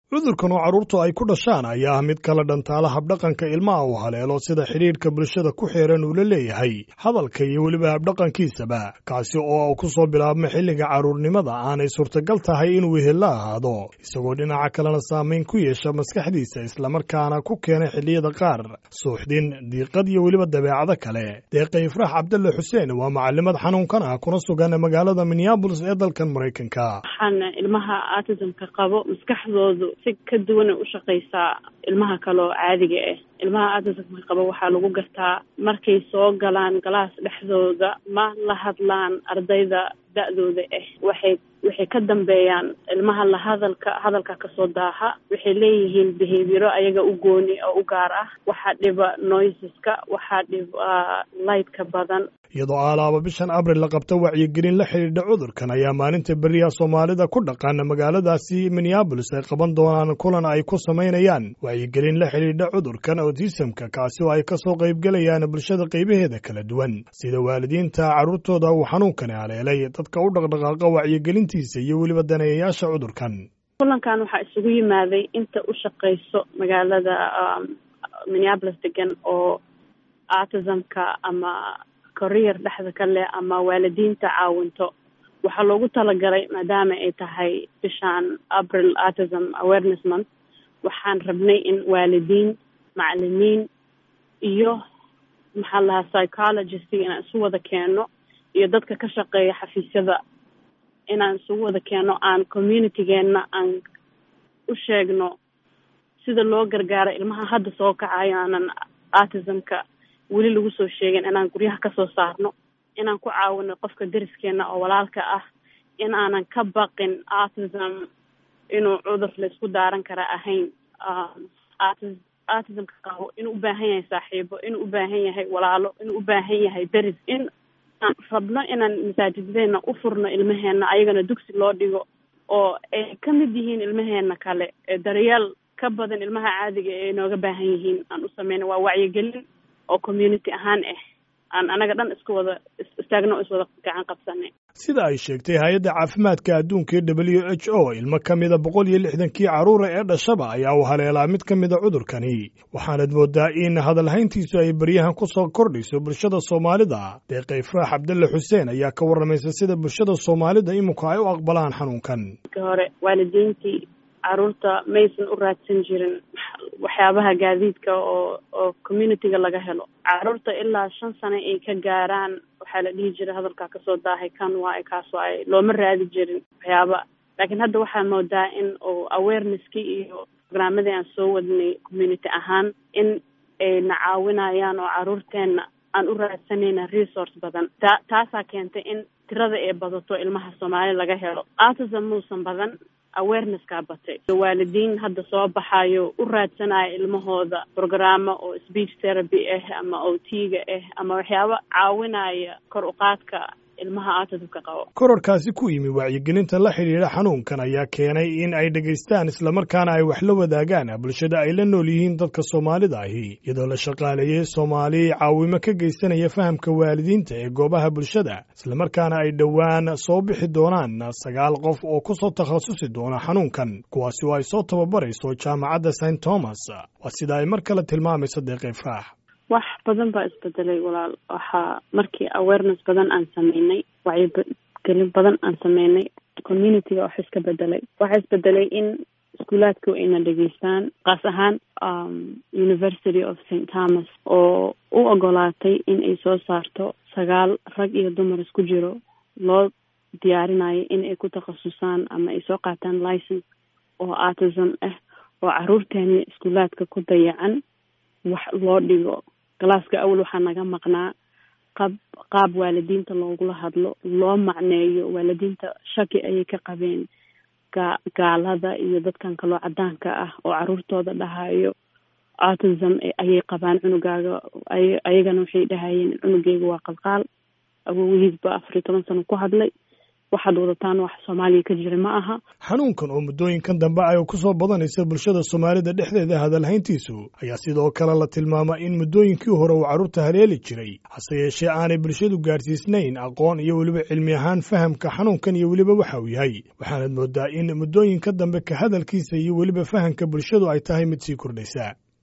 cudurkan oo carruurtu ay ku dhashaan ayaa ah mid kala dhantaala habdhaqanka ilmaha uu haleelo sida xidhiidhka bulshada ku xeeran uu la leeyahay hadalka iyo weliba habdhaqankiisaba kaasi oo ku soo bilaabma xilliga carruurnimada aanay suurtagal tahay inuu wehel la ahaado isagoo dhinaca kalena saamayn ku yeesha maskaxdiisa islamarkaana ku keena xilliyada qaar suuxdin diiqad iyo weliba dabeecado kale deeqa ifraax cabdalle xuseen waa macalimad xanuunkan ah kuna sugan magaalada minneabolis ee dalkan maraykanka waxaana ilmaha autismka qabo maskaxdoodu si ka duwanay u shaqaysaa ilmaha kale oo caadiga ah ilmaha autismka qabo waxaa lagu gartaa markay soo galaan galaas dhexdooda ma la hadlaan ardayda da-dooda ah waxay waxay ka dambeeyaan ilmaha la hadalka hadalka kasoo daaha waxay leeyihiin behavioro ayaga u gooni oo u gaar ah waxaa dhiba noiseska waxaa dhiba lightka badan iyadoo aalaaba bishan abril la qabta wacyigelin la xidhiidha cudurkan ayaa maalinta beriya soomaalida ku dhaqan magaaladaasi minneabolis ay qaban doonaan kulan ay ku samaynayaan wacyigelin la xidhiidha cudurkan autismka kaasi oo ay kasoo qaybgelayaan bulshada qaybaheeda kala duwan sida waalidiinta carruurtooda uu xanuunkani haleelay dadka u dhaqdhaqaaqa wacyigelintiisa iyo weliba daneeyayaasha cudurkan kulankan waxaa isugu yimaaday inta u shaqayso magaalada minneabolis degan oo autismka ama career dhexda ka leh ama waalidiinta caawinto waxaa loogu talagalay maadaama ay tahay bishaan april autism awareness month waxaan rabnay in waalidiin macalimiin iyo maxaa lahaa psychologist inaan isu wada keeno iyo dadka ka shaqeeya xafiisyada inaan isugu wada keeno aan communitygeenna aan u sheegno sida loo gargaaro ilmaha hadda soo kacayo aanan autismka weli lagu soo sheegin inaan guryaha kasoo saarno inaan ku caawino qofka deriskeena oo walaalka ah in aanan ka baqin autism inuu cudur laysku daaran kara ahayn autismka qabo inuu u baahan yahay saaxiibo inuu u baahan yahay walaalo inuu u baahan yahay deris in aan rabno inaan masaajidadeena u furno ilmaheena ayagana dugsi loo dhigo oo ay ka mid yihiin ilmaheena kale ee daryeel ka badan ilmaha caadiga ee inooga baahan yihiin aan u sameyna waa wacyigelin oo community ahaan ah aan anaga dhan isku wada istaagno o iswada gacan qabsanay sida ay sheegtay hay-adda caafimaadka adduunka ee w h o ilmo ka mida boqol iyo lixdankii carruura ee dhashaba ayaa u haleelaa mid ka mida cudurkani waxaanad moodaa in hadalhayntiisu ay beryahan ku soo kordhayso bulshada soomaalida deeqa ifraax cabdalle xuseen ayaa ka warramaysa sida bulshada soomaalida iminku ay u aqbalaan xanuunkan marka hore waalidiintii carruurta maysan u raadsan jirin waxyaabaha gaadiidka oo oo communityga laga helo carruurta ilaa shan sano ay ka gaaraan waxaa la dhihi jiray hadalkaa kasoo daahay kan waaye kaas waaye looma raadi jirin waxyaaba laakiin hadda waxaa moodaa in oo awareness-kii iyo barnaamadii aan soo wadnay community ahaan in ay na caawinayaan oo carruurteenna aan u raadsanayna resource badan ta taasaa keentay in tirada ay badato ilmaha soomaali laga helo autism muusan badan awareness-kaa batay waalidiin hadda soo baxayo u raadsanaya ilmahooda programmo oo speech therapy ah ama o t-ga ah ama waxyaabo caawinaya kor uqaadka ilmaha autismka qabo kororkaasi ku yimi wacyigelinta la xidhiidha xanuunkan ayaa keenay in ay dhegaystaan islamarkaana ay wax la wadaagaan bulshada ay la nool yihiin dadka soomaalida ahi iyadoo la shaqaaleeyey soomaali caawimo ka geysanaya fahamka waalidiinta ee goobaha bulshada islamarkaana ay dhowaan soo bixi doonaan sagaal qof oo ku soo takhasusi doona xanuunkan kuwaasi oo ay soo tababarayso jaamacadda st thomas waa sida ay mar kale tilmaamayso deeqa ifraax wax badan baa isbedelay walaal waxaa markii awareness badan aan sameynay wacyigelin badan aan sameynay communityga wax iska bedelay waxaa isbedelay in iskuulaadka ayna dhegeystaan kaas ahaan university of st thomas oo u ogolaatay in ay soo saarto sagaal rag iyo dumar isku jiro loo diyaarinayo in ay ku takhasusaan ama ay soo qaataan license oo autism ah oo caruurteena iskuulaadka ku dayacan wax loo dhigo galaaska awal waxaa naga maqnaa qab qaab waalidiinta loogula hadlo loo macneeyo waalidiinta shaki ayay ka qabeen ga gaalada iyo dadkan kaloo cadaanka ah oo caruurtooda dhahayo autism ayay qabaan cunugaaga ay ayagana waxay dhahayeen cunugeyga waa qalqaal awowihiisba afar iyo toban sano ku hadlay waxaad wadataan wax soomaaliya ka jira ma aha xanuunkan oo muddooyinkan dambe ay ku soo badanaysa bulshada soomaalida dhexdeeda hadalhayntiisu ayaa sidoo kale la tilmaama in muddooyinkii hore uu carruurta haleeli jiray hase yeeshee aanay bulshadu gaarsiisnayn aqoon iyo weliba cilmi ahaan fahamka xanuunkan iyo weliba waxa uu yahay waxaanad moodaa in muddooyinka dambe ka hadalkiisa iyo weliba fahamka bulshadu ay tahay mid sii kordhaysa